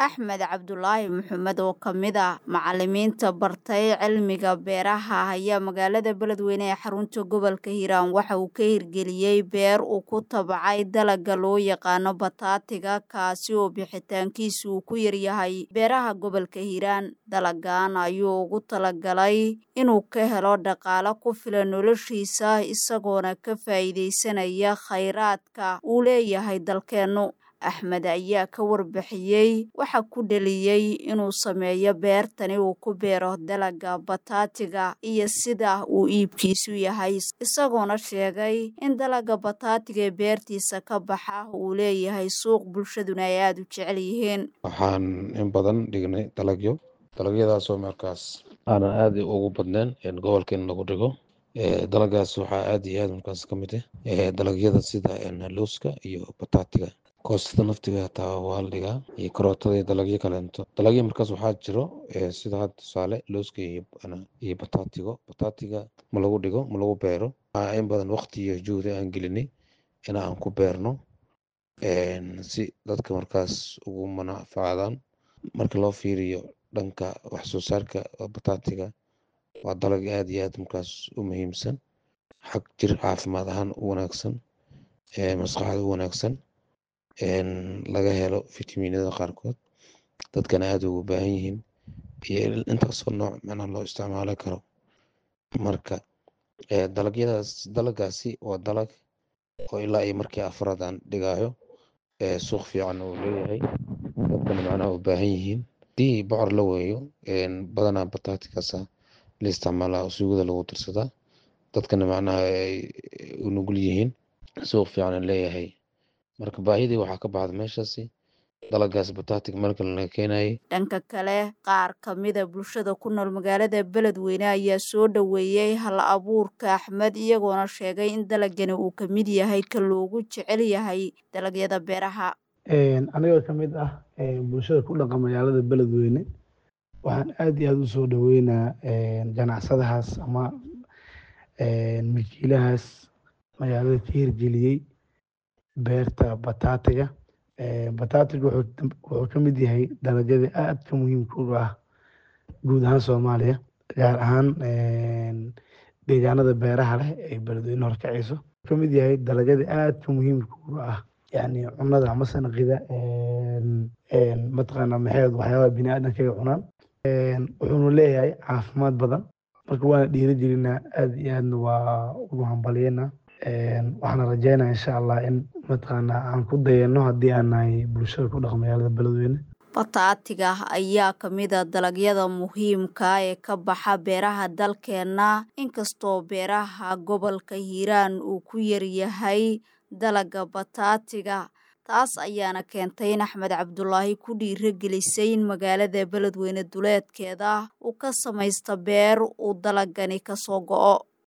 axmed cabdulaahi maxamed oo ka mid ah macalimiinta bartay cilmiga beeraha ayaa magaalada beledweyne ee xarunta gobolka hiiraan waxa uu ka hirgeliyey beer uu ku tabacay dalaga loo yaqaano bataatiga kaasi oo bixitaankiisa uu ku yaryahay beeraha gobolka hiiraan dalagan ayuu ugu talagalay inuu ka helo dhaqaalo ku filan noloshiisa isagoona ka faa'iidaysanaya khayraadka uu leeyahay dalkeennu axmed ayaa ka warbixiyey waxa ku dheliyey inuu sameeyo beertani uu ku beero dalaga bataatiga iyo sida uu iibkiisu yahay isagoona sheegay in dalaga bataatiga ee beertiisa ka baxa uu leeyahay suuq bulshaduna ay aada u jecel yihiin waxaan in badan dhignay dalagyo dalagyadaasoo markaas aanan aada ugu badnayn gobolkeena lagu dhigo dalagaas waxaa aada iyo aada markaas ka mid ah dalagyada sida looska iyo bataatiga koostada naftiga hataa waa la dhigaa iyo karootada iyo dalagyo kaleento dalagyo markaas waxaa jiro sida hadda tusaale looska iyo bataatigo bataatiga ma lagu dhigo ma lagu beero waxaa in badan waqti iyo juhdi aan gelinay in aan ku beerno si dadka markaas ugu manafacdaan marka loo fiiriyo dhanka wax soo saarka bataatiga waa dalag aada iyo aad markaas u muhiimsan xag jir caafimaad ahaan u wanaagsan maskaxda u wanaagsan laga helo fitaminada qaarkood dadkana aada ugu baahan yihiin iyo intaasoo nooc macnaha loo isticmaali karo marka dalagyadaas dalagaasi waa dalag oo ilaa iyo markii afraad aan dhigaayo suuq fiican uu leeyahay dadkana macnaha u baahan yihiin hadii bocor la weeyo badanaa bataatikaasa la isticmaalaa suugada lagu darsadaa dadkana macnaha ay u nugul yihiin suuq fiican leeyahay marka baahidii waxaa ka baxda meeshaasi dalagaas bataatig marka laga keenayay dhanka kale qaar ka mida bulshada ku nool magaalada beledweyne ayaa soo dhoweeyey hal abuurka axmed iyagoona sheegay in dalagani uu ka mid yahay ka loogu jecel yahay dalagyada beeraha anigoo ka mid ah bulshada ku dhaqan magaalada beledweyne waxaan aada iyo aada u soo dhoweynaa ganacsadahaas ama milkiilahaas magaalada ka hirgeliyey beerta bataatiga bataatiga wuxuu ka mid yahay dalagyada aadka muhiimka u ah guud ahaan soomaaliya gaar ahaan deegaanada beeraha leh ee beledweyne horkacayso ka mid yahay dalagyada aadka muhiimka u ah yani cunada ama sanaqida mataqaana maxeed waxyaabaha bini aadanka ay cunaan wuxuuna leeyahay caafimaad badan marka waana dhiiri gelinaa aada iyo aadna waa ugu hambaliyena waxaana rajeynaa insha allah in mataqaana aan ku dayano haddii aan nahay bulshada ku dhaqan magaalada beledweyne bataatiga ayaa ka mid a dalagyada muhiimka ee ka baxa beeraha dalkeenna inkastoo beeraha gobolka hiiraan uu ku yaryahay dalaga bataatiga taas ayaana keentay in axmed cabdulaahi ku dhiiragelisay in magaalada beledweyne duleedkeeda uu ka samaysta beer uu dalagani ka soo go'o